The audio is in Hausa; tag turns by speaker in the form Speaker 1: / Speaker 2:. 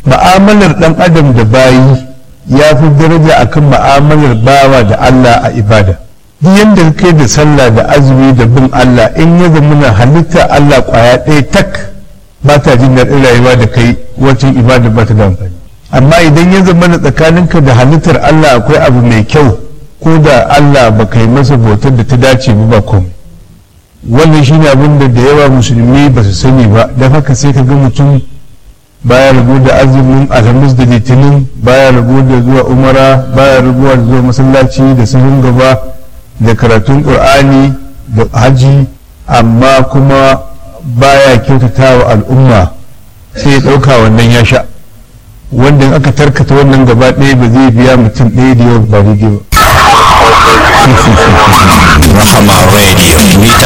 Speaker 1: ma'amalar dan adam da bayi ya fi daraja akan ma'amalar bawa da Allah a ibada duk yadda kai da sallah da azumi da bin Allah in ya zama na halitta Allah kwaya ɗaya tak ba ta jin daɗin rayuwa da kai wacin ibada ba ta da amfani amma idan ya zama na tsakaninka da halittar Allah akwai abu mai kyau ko da Allah ba kai masa bautar da ta dace ba ba komai wannan shi ne abin da da yawa musulmi ba su sani ba don haka sai ka ga mutum baya rabu da azumin alhamis da litinin baya rabu da zuwa umara baya rabuwa da zuwa masallaci da sahun gaba da karatun ƙur'ani da haji amma kuma baya kyautata wa al'umma sai ya ɗauka wannan ya sha wanda in aka tarkata wannan gaba ɗaya ba zai biya mutum ɗaya da yawa ba daidai ba
Speaker 2: Rahama Radio mita